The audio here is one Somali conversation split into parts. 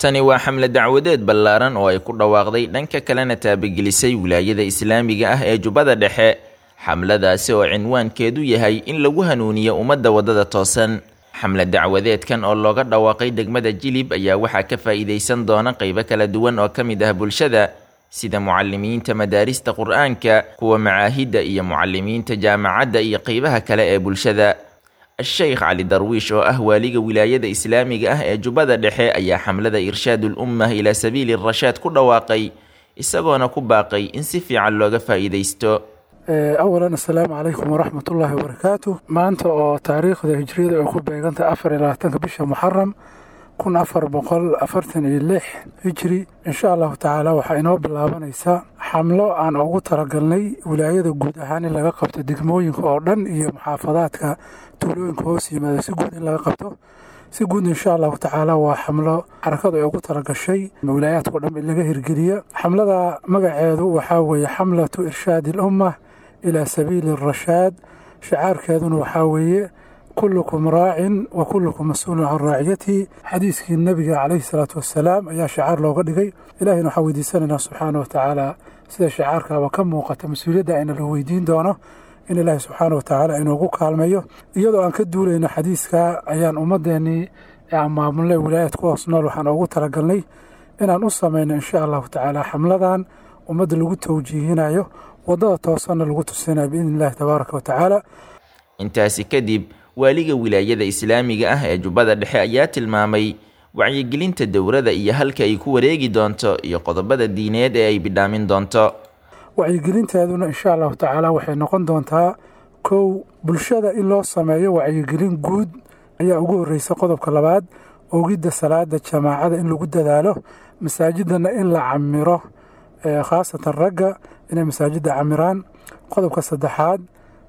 tani waa xamle dacwadeed ballaaran oo ay ku dhawaaqday dhanka kalena taabagelisay wilaayada islaamiga ah ee jubbada dhexe xamladaasi oo cinwaankeedu yahay in lagu hanuuniyo ummadda waddada toosan xamle dacwadeedkan oo looga dhawaaqay degmada jilib ayaa waxaa ka faa'iidaysan doona qaybo kala duwan oo ka mid ah bulshada sida mucalimiinta madaarista qur-aanka kuwa macaahidda iyo mucalimiinta jaamacadda iyo qeybaha kale ee bulshada sheekh cali darwiish oo ah waaliga wilaayada islaamiga ah ee jubbada dhexe ayaa xamlada irshaadul ummah ilaa sabiili rashaad ku dhawaaqay isagoona ku baaqay in si fiican looga faa'iidaysto awalan assalaamu calaykum waraxmat ullaahi wabarakaatu maanta oo taariikhda hijriyada ay ku beegantahay afar iyo labaatanka bisha muxaram kun afar boqol afartan iyo lix hijri insha allahu tacaala waxaa inoo bilaabanaysaa xamlo aan ugu talagalnay wilaayada guud ahaan in laga qabto degmooyinka oo dhan iyo muxaafadaadka tuulooyinka hoos yimaada si guud in laga qabto si guud insha allahu tacaala waa xamlo xarakadu ay ugu talagashay wilaayaadkao dhan in laga hirgeliya xamlada magaceedu waxaa weeye xamlatu irshaadi alummah ilaa sabiili arashaad shicaarkeeduna waxaa weeye kullukum raacin wa kullukum mas-uulun can raaciyatihi xadiiskii nebiga calayhi salaatu wassalaam ayaa shicaar looga dhigay ilahina waxaa weydiisanaynaa subxaana wa tacaala sida shicaarkaaba ka muuqata mas-uuliyadda ayna la weydiin doono in ilaahi subxaana wa tacaala inoogu kaalmeeyo iyadoo aan ka duulayno xadiiska ayaan ummadeennii aan maamulnay wilaayad ku hoos nool waxaan ugu talagalnay inaan u samayno insha allahu tacaala xamladan ummadda lagu tawjiihinayo waddada toosanna lagu tusinayo biidni illahi tabaaraka wa tacaala intaasi kadib waaliga wilaayada islaamiga ah ee jubbada dhexe ayaa tilmaamay wacyigelinta dowrada iyo halka ay ku wareegi doonto iyo qodobada diineed ee ay bidhaamin doonto wacyigelinteeduna insha allahu tacaala waxay noqon doontaa kow bulshada in loo sameeyo wacyigelin guud ayaa ugu horreysa qodobka labaad ogidda salaada jamaacada in lagu dadaalo masaajidana in la camiro khaasatan ragga inay masaajidda camiraan qodobka saddexaad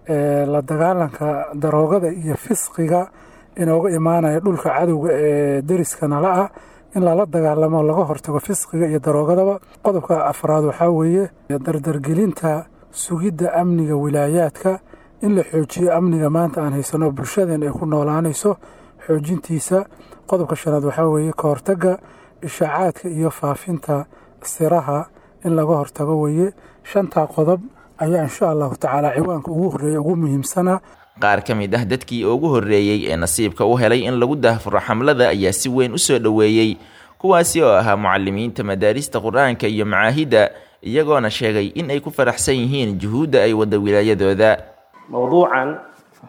la dagaalanka daroogada iyo fisqiga inooga imaanaya dhulka cadowga ee deriska nala ah in lala dagaalamo laga hortago fisqiga iyo daroogadaba qodobka afraad waxaa weeye dardargelinta sugidda amniga wilaayaadka in la xoojiyo amniga maanta aan haysano bulshadeen ay ku noolaanayso xoojintiisa qodobka shanaad waxaa weeye ka hortagga ishaacaadka iyo faafinta siraha in laga hortago weeye shantaa qodob ayaa insha allahu tacaala ciwaanka ugu horreeya ugu muhiimsana qaar ka mid ah dadkii ugu horreeyey ee nasiibka u helay in lagu dahfuro xamlada ayaa si weyn u soo dhoweeyey kuwaasi oo ahaa mucalimiinta madaarista qur-aanka iyo macaahidda iyagoona sheegay in ay ku faraxsan yihiin juhuudda ay wadda wilaayadooda mowduucan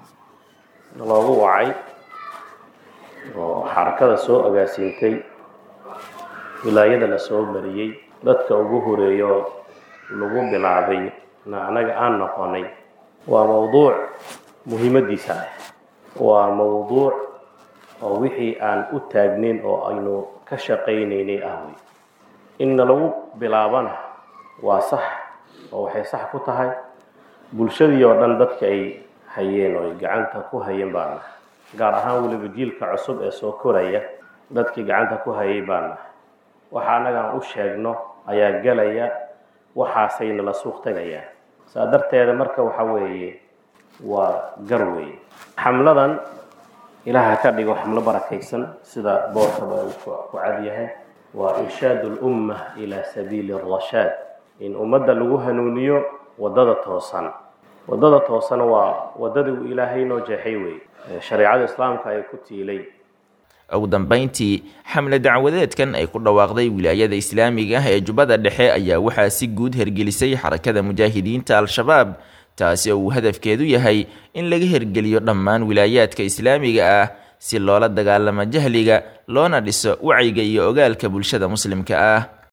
loogu wacay oo xarakada soo agaasiintay wilaayada la soo mariyey dadka ugu horeeyo lagu bilaabay na anaga aan noqonay waa mowduuc muhiimadiisa ah waa mowduuc oo wixii aan u taagnayn oo aynu ka shaqaynaynay ah wey inna lagu bilaabana waa sax oo waxay sax ku tahay bulshadii oo dhan dadka ay hayeen oo ay gacanta ku hayeen baana gaar ahaan weliba jiilka cusub ee soo koraya dadkii gacanta ku hayay baana waxa annagaan u sheegno ayaa gelaya waxaasayna la suuq tagayaa saa darteeda marka waxa weeye waa gar weeye xamladan ilaaha ka dhigo xamlo barakaysan sida boorkaba uu ku cad yahay waa irshaad ulumma ilaa sabiili arashaad in ummadda lagu hanuuniyo waddada toosan waddada toosana waa waddadii uu ilaahay noo jeexay weeye shareecada islaamka ay ku tiilay ugu dambayntii xamle dacwadeedkan ay ku dhawaaqday wilaayada islaamiga ah ee jubbada dhexe ayaa waxaa si guud hergelisay xarakada mujaahidiinta al-shabaab taasi oo uu hadafkeedu yahay in laga hergeliyo dhammaan wilaayaadka islaamiga ah si loola dagaalamo jahliga loona dhiso wacyiga iyo ogaalka bulshada muslimka ah